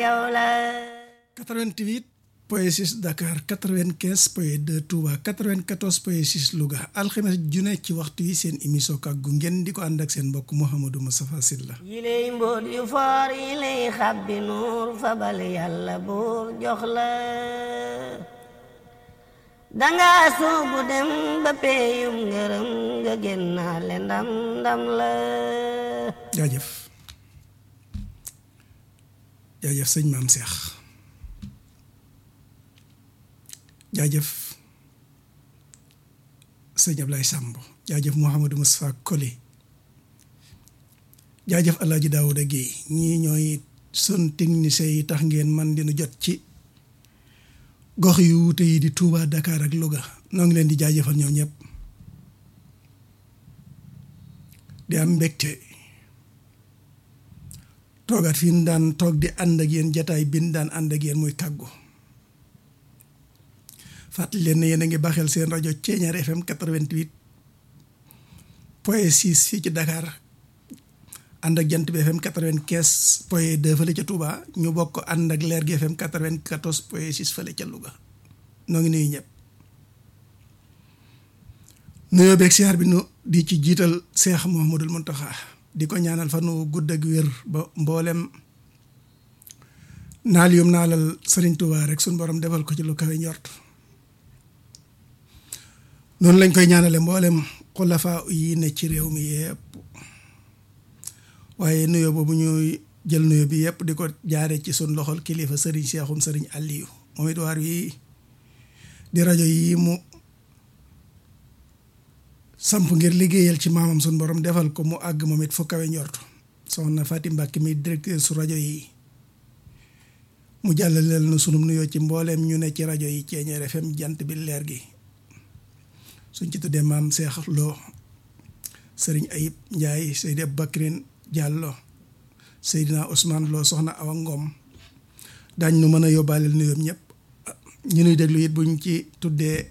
yow la 88 point 6 Dakar 95 point 2 Touba 94 point 6 Louga alxames ju ne ci waxtu yi seen émission kàggu ngeen di ko ànd ak seen mbokk Mouhamadou Moustapha Sylla yilay mbóot yu foor yi lay xabbi nuur fabal yàlla buur jox la danga suubu dem ba peeyum ngërëm nga génnaale ndam ndam la jaajëf jaajëf sëñ maam Cheikh jaajëf sëñ Ablaye Samb jaajëf Mouhamadou Moustapha Koli jaajëf Alaaji Daouda Guèye ñii ñooy sun technicien yi tax ngeen man dinu jot ci gox yu wuute yi di Touba Dakar ak Louga noo ngi leen di jaajëfal ñoom ñëpp di am mbégte toogaat fi ñu daan toog di ànd ak yéen jataay bi ñu daan ànd ak yéen muy kàggu fàttali leen ne yéen a ngi baaxel seen rajo Ceeñaar FM 88 point 6 fii ci Dakar ànd ak jant bi FM 95 point 2 fële ca Touba ñu bokk ànd ak leer gi FM 94 point 6 fële ca Louga noo ngi nuyu ñëpp nuyoo beeg siyaar bi nu di ci jiital Seex Muhammadul Muntaxa di ko ñaanal fa nu gudd ak wér ba mboolem naal yum naalal Sëriñ Touba rek suñ borom defal ko ci lu kawe njort noonu lañ koy ñaanale mboolem xulafaa yi ne ci réew mi yëpp waaye nuyoo boobu ñuy jël nuyoo bi yëpp di ko jaare ci sun loxol kilifa sëriñ seexum sëriñ Aliyu moom it waar wi di rajo yi mu samp ngir liggéeyal ci maamam sun borom defal ko mu àgg moom it fu kawe njort soxna Fatim Mbàkke mi directeur su rajo yi mu jàllaleel na sunum nuyoo ci mbooleem ñu ne ci rajo yi Ceeñeer FM jant bi leer gi suñ ci tuddee maam Seex Lo sëriñ Ayib Njaay Seydi Bakrin Jàllo Seydina Ousmane Lo soxna Awa Ngom daañ nu mën a yóbbaaleel nuyoom ñëpp ñu nuy déglu it buñ ci tuddee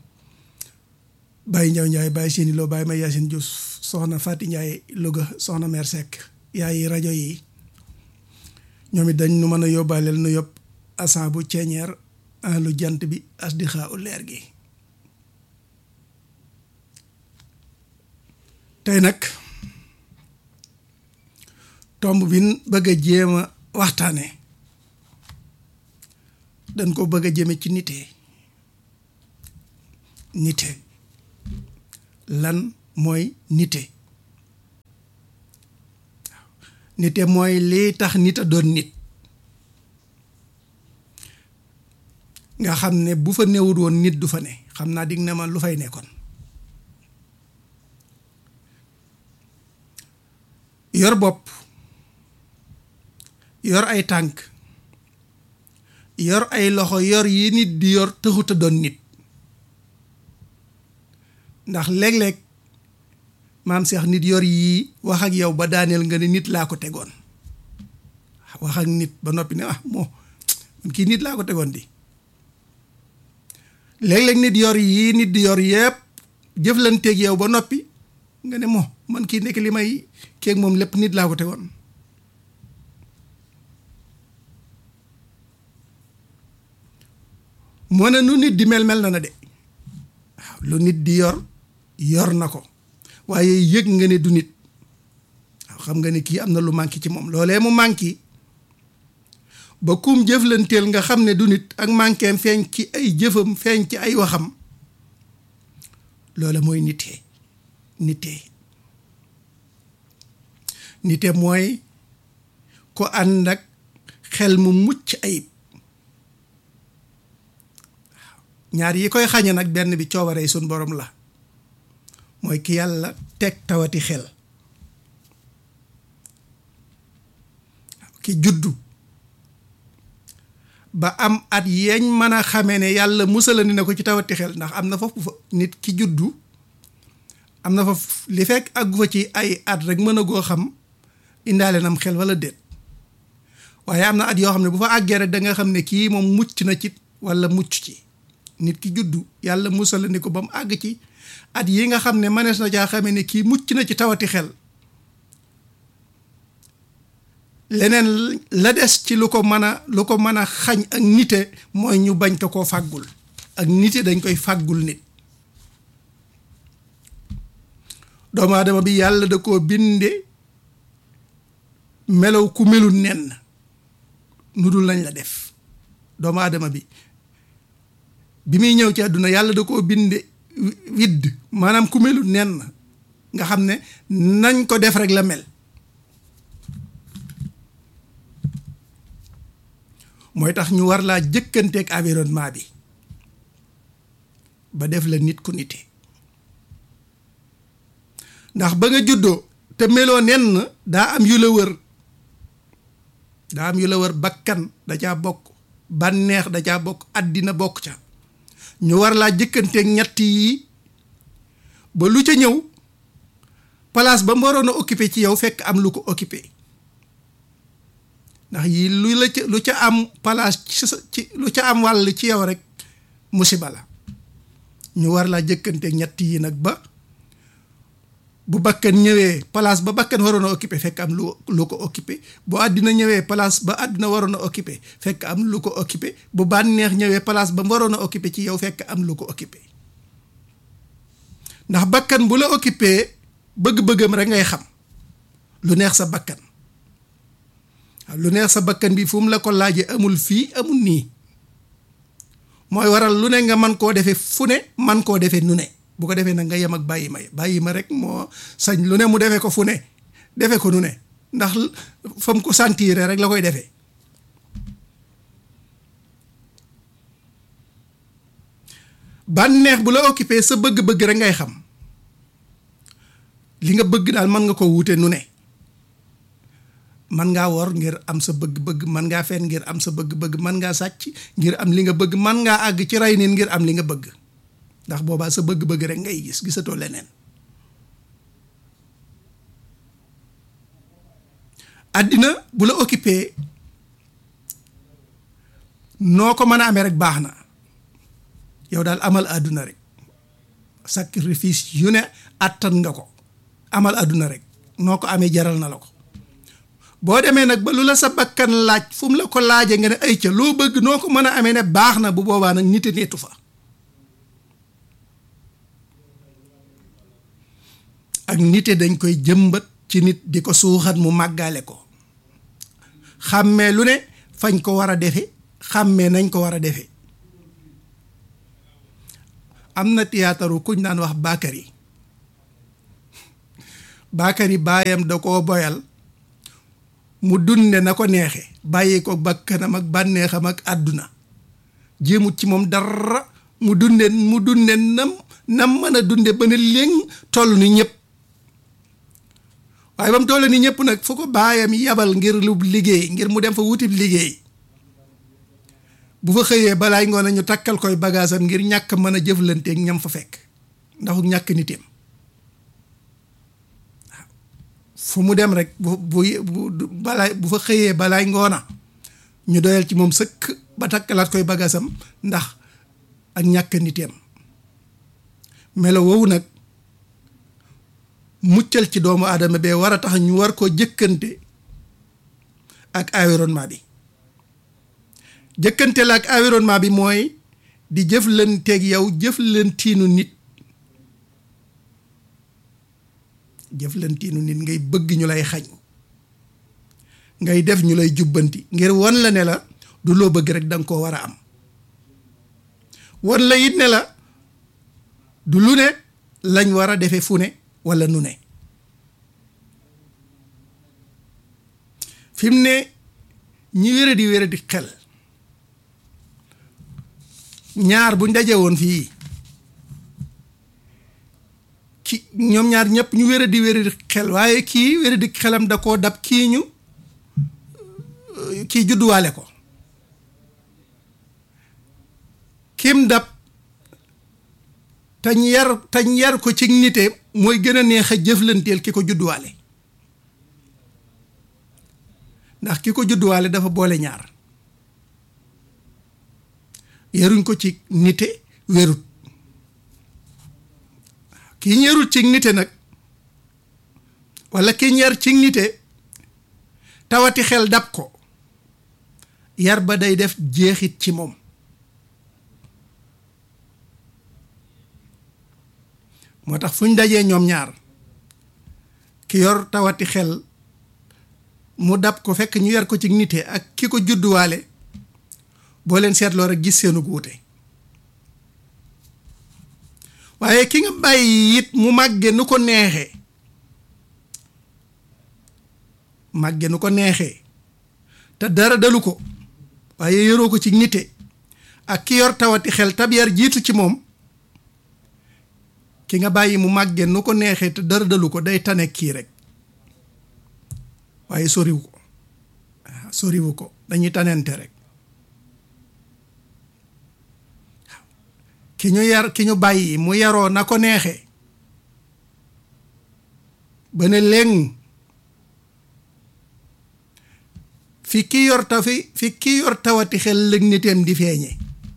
Baye Njaw Njaay Baye Sini Lo Baye May Yaasin Juuf soxna Fati Njaay Louga soxna Mer Seck yaay rajo yi ñoom it dañ nu mën a yóbbaaleel nu yóbb asan bu ceeñeer lu jant bi as di xaa u leer gi tey nag tomb bi bëgg a jéem a waxtaane dañ ko bëgg a jëme ci nite nite lan mooy nite nite mooy lii tax nit a doon nit nga xam ne bu fa newut woon nit du fa ne xam naa dig ne ma lu fay nekkoon yor bopp yor ay tànk yor ay loxo yor yi nit di yor taxut a doon nit ndax léeg-léeg maam Seex nit yor yii wax ak yow ba daaneel nga ne nit laa ko tegoon wax ak nit ba noppi ne ah moo man kii nit laa ko tegoon di léeg-léeg nit yor yii nit di yor yëpp jëflanteeg yow ba noppi nga ne moo man kii nekk li may keeg moom lépp nit laa ko tegoon moo ne nu nit di mel mel na na de waaw lu nit di yor yor na ko waaye yëg nga ne du nit waaw xam nga ne kii am na lu manqué ci moom loolee mu manqué ba kum jëflanteel nga xam ne du nit ak manquéem feeñ ci ay jëfam feeñ ci ay waxam loola mooy nitee nitee nite mooy ko ànd ak xel mu mucc ayib ñaar yi koy xañe nag benn bi coobaree suñ borom la mooy ki yàlla teg tawati xel ki juddu ba am at yeeñ mën a xamee ne yàlla musalandi na ko ci tawati xel ndax am na foofu fa nit ki juddu am na fa li fekk àggu fa ci ay at rek mën a goo xam indaale nam xel wala déet waaye am na at yoo xam ne bu fa àggee rek da nga xam ne kii moom mucc na ci wala mucc ci nit ki juddu yàlla musalandi ko ba mu àgg ci at yi nga xam ne mënees na caa xamee ne kii mucc na ci tawati xel leneen la des ci lu ko mën a lu ko mën a xañ ak nite mooy ñu bañ ko koo fàggul ak nite dañ koy fàggul nit doomu aadama bi yàlla da koo binde melaw ku melul nen nu dul lañ la def doomu aadama bi bi muy ñëw ci àdduna yàlla da koo binde widd maanaam ku melul nen nga xam ne nañ ko def rek la mel mooy tax ñu war laa jëkkanteeg environnement bi ba def la nit ku nite ndax ba nga juddoo te meloo nenn daa am yu la wër daa am yu la wër bakkan da caa bokk bànneex da caa bokk àddina bokk ca ñu war laa jëkkanteeg ñett yi ba lu ca ñëw place ba mu waroon a occupé ci yow fekk am lu ko occupé ndax yii lu la ca lu ca am place ci ci lu ca am wàll ci yow rek musiba la ñu war laa jëkkanteeg ñett yi nag ba bu bakkan ñëwee place ba bakkan waroon a occupé fekk am lu lu ko occupé bu àddina ñëwee place ba àddina waroon a occupé fekk am lu ko occupé bu bànneex ñëwee place ba mu waroon a occupé ci yow fekk am lu ko occupé ndax bakkan bu la occupé bëgg-bëggam rek ngay xam lu neex sa bakkan lu neex sa bakkan bi fu mu la ko laajee amul fii amul nii mooy waral lu ne nga man koo defee fu ne man koo defee nu ne bu ko defee nag nga yem ak bàyyi ma bàyyi ma rek moo sañ lu ne mu defee ko fu ne defee ko nu ne ndax fa mu ko sentir rek la koy defee bànneex bu la occupé sa bëgg-bëgg rek ngay xam li nga bëgg daal mën nga ko wuute nu ne man ngaa wor ngir am sa bëgg-bëgg man ngaa fen ngir am sa bëgg-bëgg man ngaa sàcc ngir am li nga bëgg man ngaa àgg ci rey nit ngir am li nga bëgg ndax boobaa sa bëgg-bëgg rek ngay gis gisatoo leneen àddina bu la occupé noo ko mën a amee rek baax na yow daal amal àdduna rek sacrifice yu ne àttan nga ko amal àdduna rek noo ko amee jaral na la ko boo demee nag ba lu la sa bakkan laaj fu mu la ko laajee nga ne ay ca loo bëgg noo ko mën a amee ne baax na bu boobaa nag nite neetu fa ak nite dañ koy jëmbat ci nit di ko suuxat mu màggaale ko xàmmee lu ne fañ ko war a defe xàmmee nañ ko war a defe am na théâtre kuñ daan wax Bakary Bakary baayam da koo boyal mu dunde na ko neexe bàyyi ko bakkanam ak bànneexam ak àdduna jéemut ci moom dara mu dunde mu dunde nam nam mën a dunde ba ne léng toll ni ñëpp waaye ba mu toll ni ñëpp nag fu ko baayam yabal ngir lu liggéey ngir mu dem fa wutib liggéey bu fa xëyee balaay ngoon ñu takkal koy bagaasam ngir ñàkk mën a jëflanteeg ñam fa fekk ndaxu ñàkk niteem fu mu dem rek bu bu balaay bu fa xëyee balaay ngoona ñu doyal ci moom sëkk ba takkalaat koy bagaasam ndax ak ñàkk niteem melo woowu nag muccal ci doomu aadama bee war a tax ñu war koo jëkkante ak environnement bi jëkkante la ak environnement bi mooy di jëflanteeg yow jëflantiinu nit jëflantiinu nit ngay bëgg ñu lay xañ ngay def ñu lay jubbanti ngir wan la ne la du loo bëgg rek danga koo war a am wan la it ne la du lu ne lañ war a defe fu ne walla nu ne fi mu ne ñi wéra di wéra di xel ñaar buñ daje woon fii ki ñoom ñaar ñëpp ñu wéra di wéra di xel waaye kii wéra di xelam da koo dab kii ñu kii judduwaale ko kim dab tañ yar tañ yar ko ci nite mooy gën a neex a jëflanteel ki ko judduwaale ndax ki ko judduwaale dafa boole ñaar yaruñ ko ci nite wérut ki ñerul ci nite nag walla ki ñer ci nite tawati xel dab ko yar ba day def jeexit ci moom moo tax fu ñu dajee ñoom ñaar ki yor tawati xel mu dab ko fekk ñu yar ko ci nite ak ki ko judduwaale boo leen seetloo rek gis seenu guute waaye ki nga bàyyi it mu màgge nu ko neexee màgge nu ko neexee te dara dalu ko waaye yoroo ko ci nite ak ki yor tawati xel tab yar jiitu ci moom ki nga bàyyi mu màgge nu ko neexee te dara dalu ko day tane kii rek waaye soriwu ko soriwu ko dañuy tanente rek ki ñu yar ki ñu bàyyi mu yaroo na ko neexee ba ne léng fi ki yor ta fi fi ki yor tawati xel lëg niteem di feeñe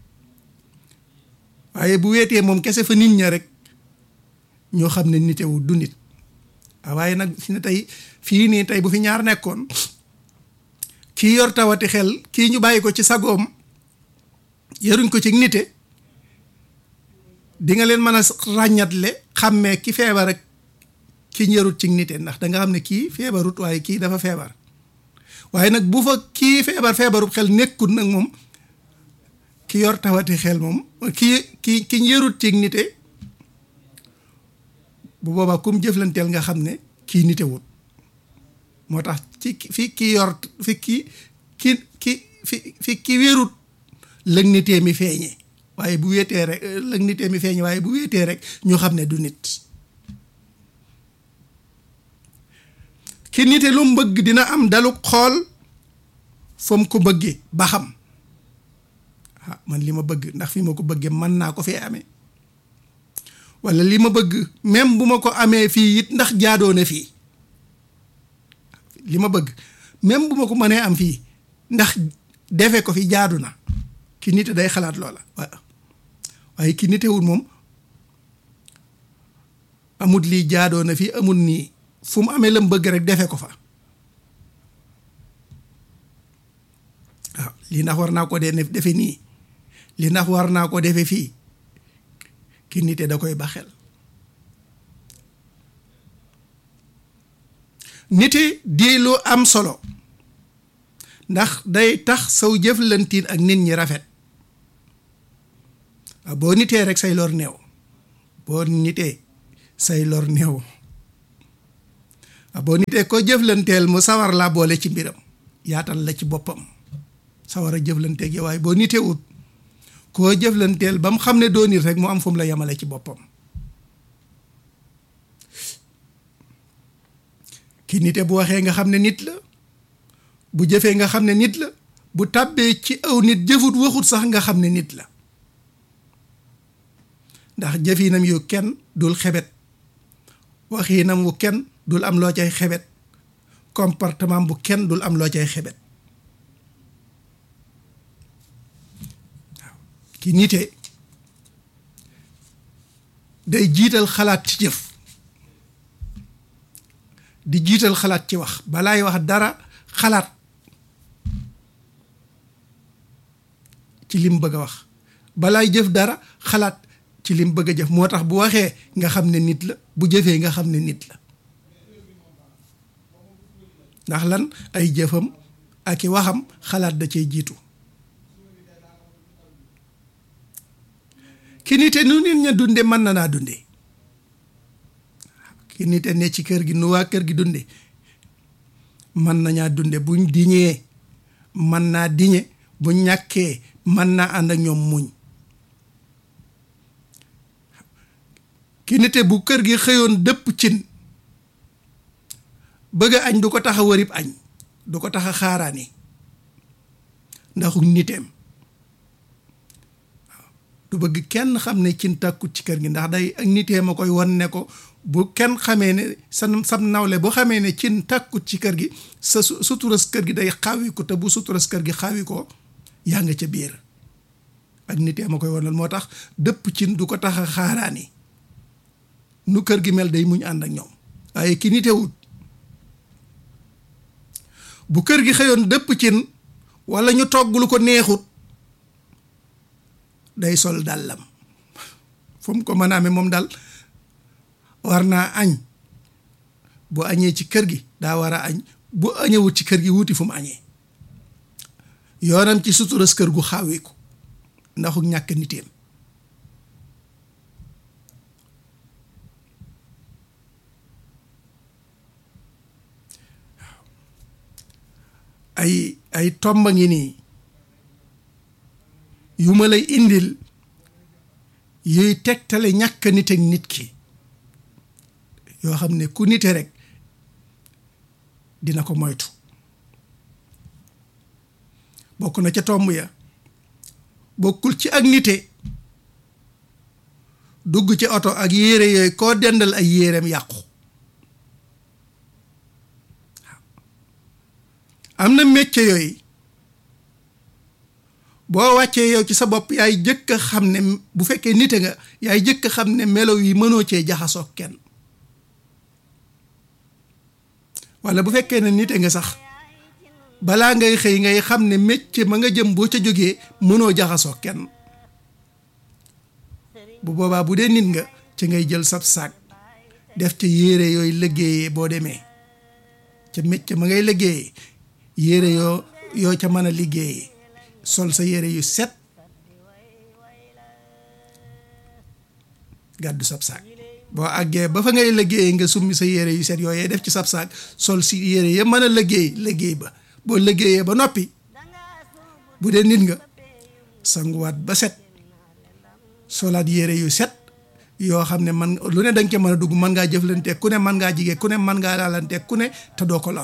waaye bu weetee moom kese fa nit ña rek ñoo xam ne nitewu du nit waaye nag fi ne tey fii nii tey bu fi ñaar nekkoon kii yor tawati xel kii ñu bàyyi ko ci sagoom yaruñ ko ci nite di nga leen mën a ràññatle xàmmee ki feebar ak ki ñërut ci nite ndax da nga xam ne kii feebarut waaye kii dafa feebar waaye nag bu fa kii feebar feebarut xel nekkut nag moom ki yor tawati xel moom kii ki ki ñërut ci nite bu boobaa kum jëflanteel nga xam ne kii nitewut moo tax ci fi ki yor fi ki ki ki fi fi ki wérut lëg nitee mi feeñe waaye bu wéetee rek lëg nitee mi feeñe waaye bu wéetee rek ñu xam ne du nit ki nite lu mu bëgg dina am dalu xool fa mu ko bëggee ba xam ah man li ma bëgg ndax fi ma ko bëggee mën naa ko fee amee walla li ma bëgg même bu ma ko amee fii it ndax jaadoo na fii li ma bëgg même bu ma ko mënee am fii ndax defe ko fi jaadu na ki nite day xalaat loola waaw waaye ki nitewul moom amut lii jaadoo na fii amut nii fu mu amee la mu bëgg rek defe ko fa waaw lii ndax war naa ko dee defe nii lii ndax war naa ko defe fii ki nite da koy baxel nite di lu am solo ndax day tax saw jëflantiin ak nit ñi rafet waaw boo nitee rek say lor néew boo nitee say lor néew waaw boo nitee ko jëflanteel mu sawar laa boole ci mbiram yaatal la ci boppam sawar a jëflanteeg yow waaye boo nitee ut koo jëflanteel ba mu xam ne doo nit rek mu am fu mu la yemale ci boppam ki nite bu waxee nga xam ne nit la bu jëfee nga xam ne nit la bu tàbbee ci aw nit jëfut waxut sax nga xam ne nit la ndax jëfinam yu kenn dul xebet waxinam wu kenn dul am loo cay xebet comportement bu kenn dul am loo cay xebet waaw ki nite day jiital xalaat ci jëf di jiital xalaat ci wax balaay wax dara xalaat ci lim bëgg a wax balaay jëf dara xalaat ci lim bëgg a jëf moo tax bu waxee nga xam ne nit la bu jëfee nga xam ne nit la ndax lan ay jëfam ak i waxam xalaat da cay jiitu ki nite nu nit ña dunde mën na naa dunde ki nite ne ci kër gi nu waa kër gi dunde mën nañaa dunde buñ diñee mën naa diñe bu ñàkkee mën naa ànd ak ñoom muñ ki nite bu kër gi xëyoon dëpp cin bëgg añ du ko tax a wërib añ du ko tax a xaaraani ndaxu niteem du bëgg kenn xam ne cin tàkkut ci kër gi ndax day ak nitee ma koy won ne ko bu kenn xamee ne sa sam nawle bu xamee ne cin tàkkut ci kër gi sa suturas kër gi day xaawi ko te bu suturas kër gi xaawi ko yaa nga ca biir ak nitee ma koy wonal moo tax dëpp cin du ko tax a xaaraani nu kër gi mel day muñ ànd ak ñoom waaye ki nitewut bu kër gi xëyoon dëpp cin walla ñu togg lu ko neexut day sol dàllam fu mu ko mën a amee moom daal war naa añ bu añee ci kër gi daa war a añ bu añewut ci kër gi wuti fu mu añee yoonam ci suturas kër gu xaawiku ndaxu ñàkk niteem ay ay tomba ngi nii yu ma lay indil yuy tegtale ñàkk nit ak nit ki yoo xam ne ku nite rek dina ko moytu bokk na ca tomb ya bokkul ci ak nite dugg ci oto ak yére yooyu koo dendal ay yéreem yàqu am na métier yooyu boo wàccee yow ci sa bopp yaay jëkk a xam ne bu fekkee nite nga yaay jëkk a xam ne melo yi mënoo cee jaxasoo kenn walla bu fekkee ne nite nga sax balaa ngay xëy ngay xam ne métier ma nga jëm boo ca jógee mënoo jaxasoo kenn bu boobaa bu dee nit nga ci ngay jël sab saak def ca yére yooyu liggéeyee boo demee ca métier ma ngay liggéeyee yére yoo yoo ca mën a liggéeyee sol sa yére yu set gàddu sab saak boo àggee ba fa ngay liggéeyee nga summi sa yére yu set yooyee def ci sab saak sol si yére ya mën a liggéey liggéey ba boo liggéeyee ba noppi bu dee nit nga sanguwaat ba set solaat yére yu set yoo xam ne man lu ne danga ca mën a dugg mën ngaa jëflanteeg ku ne mën ngaa jigee ku ne mën ngaa laalanteeg ku ne te doo ko lor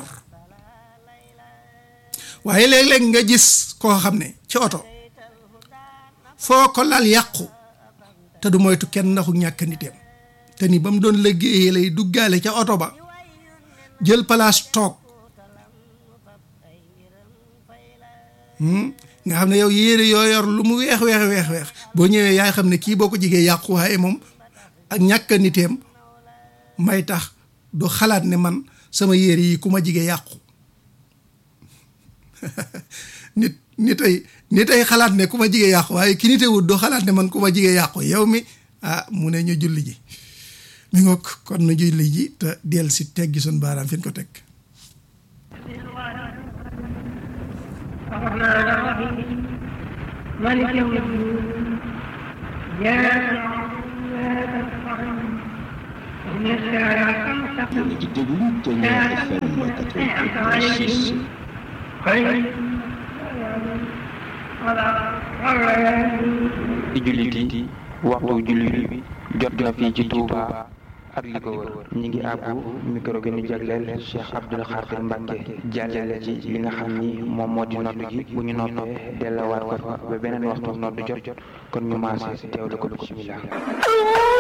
waaye léeg-léeg nga gis koo xam ne ci oto foo ko lal yàqu te du moytu kenn ndaxu ñàkk niteem te ni ba mu doon liggéeyee lay duggaale ca oto ba jël place toog nga xam ne yow yére yoo yor lu mu weex weex weex weex boo ñëwee yaay xam ne kii boo ko jigee yàqu waaye moom ak ñàkk niteem may tax du xalaat ne man sama yére yi ku ma jigee yàqu nit nit ay nit ay xalaat ne ku ma jigee yàqu waaye ki nitewut du xalaat ne man ku ma jigee yàqu yow mi ah mu ne ñu julli ji mi ngoog kon nu julli ji te del si teggi sun baaraam fi ñu ko teg الرحمن الرحيم مالك يوم الدين إياك نعبد وإياك نستعين اهدنا الصراط المستقيم di déglu Ténor FM أنعمت عليهم 88.6 غير ولا الضالين ci jullit yi waxtu jullit bi jot na fii ci Touba ak li ko wër ñi ngi àbbu micro gi ñu jagleel Cheikh Abdoul Khadir Mbacke jàllale ci li nga xam ni moom moo di nodd gi bu ñu noppee delluwaat ko fa ba beneen waxtu nodd jot kon ñu maase teewlu ko bismillah